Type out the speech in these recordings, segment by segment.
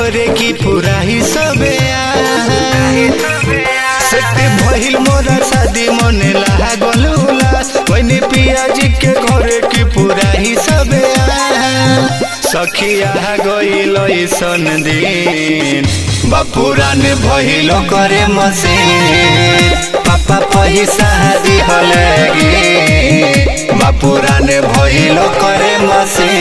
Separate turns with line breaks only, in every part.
घरे की पूरा ही सबे सेट भइल मोरा शादी मने लागल उलास वही पिया जी के घरे की पूरा ही सबे सखिया गइल सन दिन बापुरान भइल करे मसे पापा पैसा दिहले गे बापुरान भइल करे मसे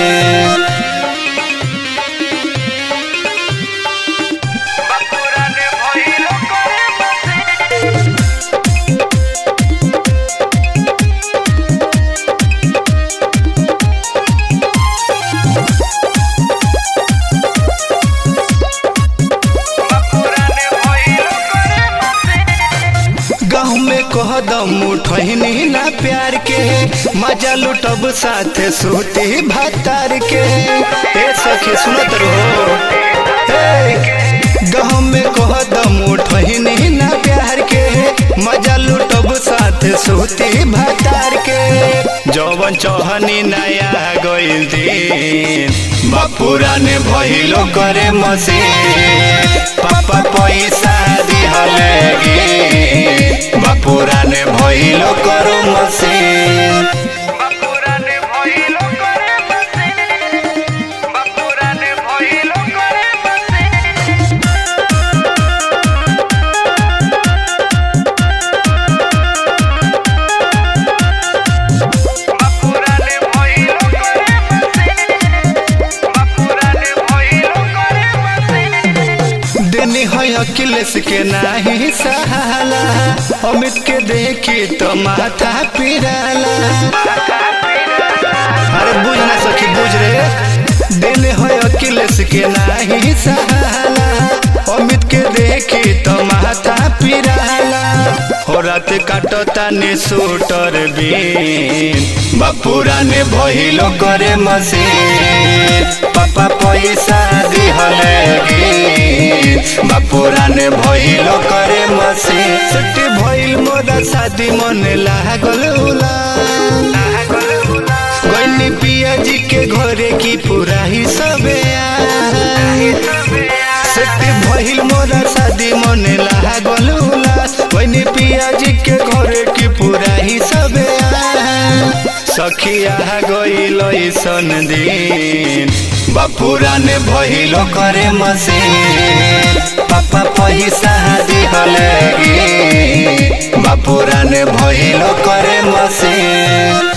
गाँव में कह दम उठनी ना प्यार के मजा लुटब साथ सूती भातार के ए सखी सुनत रहो गाँव में कह दम उठनी ना प्यार के मजा लुटब साथ सूती भातार के जवन चौहनी नया गइल दिन बापुरा ने भइलो करे मसे पापा पैसा दिहले गे बापुरा ने भइलो करो मसे
बापुराने भइलो करे बसे बापुराने भइलो करे बसे बापुराने भइलो करे बसे बापुराने भइलो करे बसे
देनी है अखिलेश के नाही सहाला अमित के देखी तो माथा पिराला अरे बुझ ना सखी बुझ रे देने है अखिलेश के नाही सहाला अमित के देखी तो माथा पिराला हो रात काटो ताने सूटर बीन बापुरा ने भइलो करे मसीन पापा पैसा दिहले गे बापुरा ने भइलो करे मसीन छुट्टी भइल मोरा शादी मन लागल उला गइनी पिया जी के घरे की पूरा ही सबे सेट भइल मोरा शादी मने लागल उलास गइनी पिया जी के घरे की पूरा ही सबे सखिया गइल सन दिन बापुरा ने भइलो करे मसे पापा पैसा दिहले गे बापुरा ने भइलो करे मसे